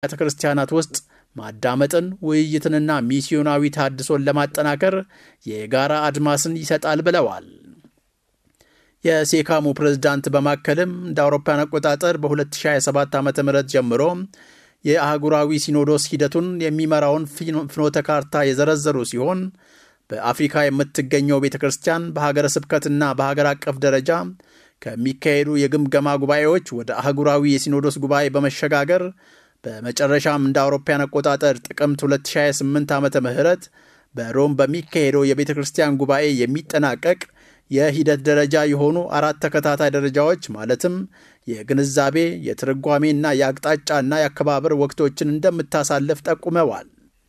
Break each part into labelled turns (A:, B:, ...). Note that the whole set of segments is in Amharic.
A: ቤተ ክርስቲያናት ውስጥ ማዳመጥን፣ ውይይትንና ሚስዮናዊ ታድሶን ለማጠናከር የጋራ አድማስን ይሰጣል ብለዋል። የሴካሙ ፕሬዝዳንት በማከልም እንደ አውሮፓውያን አቆጣጠር በ2027 ዓ ም ጀምሮ የአህጉራዊ ሲኖዶስ ሂደቱን የሚመራውን ፍኖተ ካርታ የዘረዘሩ ሲሆን በአፍሪካ የምትገኘው ቤተ ክርስቲያን በሀገረ ስብከትና በሀገር አቀፍ ደረጃ ከሚካሄዱ የግምገማ ጉባኤዎች ወደ አህጉራዊ የሲኖዶስ ጉባኤ በመሸጋገር በመጨረሻም እንደ አውሮፓውያን አቆጣጠር ጥቅምት 2028 ዓመተ ምህረት በሮም በሚካሄደው የቤተ ክርስቲያን ጉባኤ የሚጠናቀቅ የሂደት ደረጃ የሆኑ አራት ተከታታይ ደረጃዎች ማለትም የግንዛቤ፣ የትርጓሜና የአቅጣጫና የአከባበር ወቅቶችን እንደምታሳልፍ ጠቁመዋል።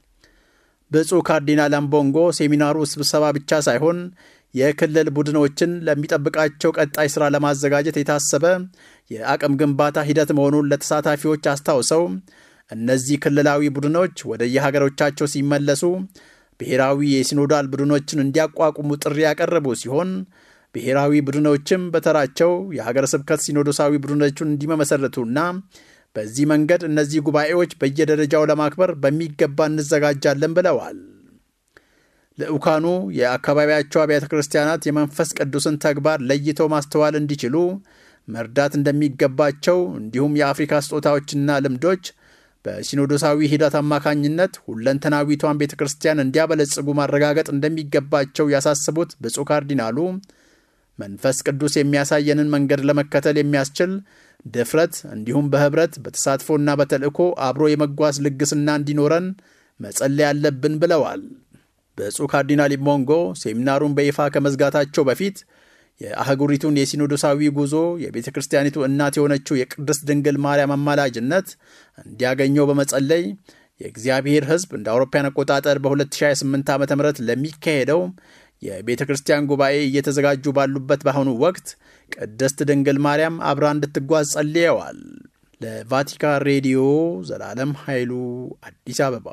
A: ብፁዕ ካርዲናል አምቦንጎ ሴሚናሩ ስብሰባ ብቻ ሳይሆን የክልል ቡድኖችን ለሚጠብቃቸው ቀጣይ ሥራ ለማዘጋጀት የታሰበ የአቅም ግንባታ ሂደት መሆኑን ለተሳታፊዎች አስታውሰው እነዚህ ክልላዊ ቡድኖች ወደ የሀገሮቻቸው ሲመለሱ ብሔራዊ የሲኖዳል ቡድኖችን እንዲያቋቁሙ ጥሪ ያቀረቡ ሲሆን ብሔራዊ ቡድኖችም በተራቸው የሀገረ ስብከት ሲኖዶሳዊ ቡድኖቹን እንዲመመሰረቱና በዚህ መንገድ እነዚህ ጉባኤዎች በየደረጃው ለማክበር በሚገባ እንዘጋጃለን ብለዋል። ልዑካኑ የአካባቢያቸው አብያተ ክርስቲያናት የመንፈስ ቅዱስን ተግባር ለይተው ማስተዋል እንዲችሉ መርዳት እንደሚገባቸው እንዲሁም የአፍሪካ ስጦታዎችና ልምዶች በሲኖዶሳዊ ሂደት አማካኝነት ሁለንተናዊቷን ቤተ ክርስቲያን እንዲያበለጽጉ ማረጋገጥ እንደሚገባቸው ያሳስቡት ብፁዕ ካርዲናሉ መንፈስ ቅዱስ የሚያሳየንን መንገድ ለመከተል የሚያስችል ድፍረት እንዲሁም በኅብረት በተሳትፎና በተልእኮ አብሮ የመጓዝ ልግስና እንዲኖረን መጸለይ ያለብን ብለዋል። ብፁዕ ካርዲናል ኢሞንጎ ሴሚናሩን በይፋ ከመዝጋታቸው በፊት የአህጉሪቱን የሲኖዶሳዊ ጉዞ የቤተ ክርስቲያኒቱ እናት የሆነችው የቅድስት ድንግል ማርያም አማላጅነት እንዲያገኘው በመጸለይ የእግዚአብሔር ሕዝብ እንደ አውሮፓውያን አቆጣጠር በ2028 ዓ ም ለሚካሄደው የቤተ ክርስቲያን ጉባኤ እየተዘጋጁ ባሉበት በአሁኑ ወቅት ቅድስት ድንግል ማርያም አብራ እንድትጓዝ ጸልየዋል። ለቫቲካን ሬዲዮ ዘላለም ኃይሉ አዲስ አበባ።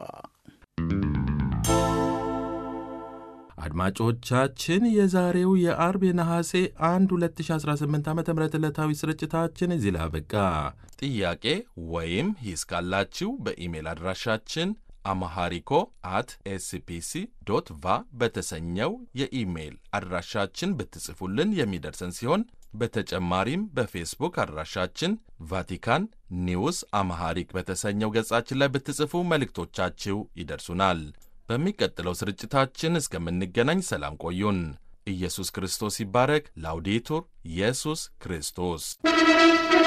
B: አድማጮቻችን የዛሬው የአርብ የነሐሴ 1 2018 ዓ ም ዕለታዊ ስርጭታችን እዚህ ላይ አበቃ። ጥያቄ ወይም ሂስ ካላችሁ በኢሜል አድራሻችን አማሃሪኮ አት ኤስፒሲ ዶት ቫ በተሰኘው የኢሜይል አድራሻችን ብትጽፉልን የሚደርሰን ሲሆን በተጨማሪም በፌስቡክ አድራሻችን ቫቲካን ኒውስ አማሃሪክ በተሰኘው ገጻችን ላይ ብትጽፉ መልእክቶቻችሁ ይደርሱናል። በሚቀጥለው ስርጭታችን እስከምንገናኝ ሰላም ቆዩን። ኢየሱስ ክርስቶስ ይባረክ። ላውዴቱር ኢየሱስ ክርስቶስ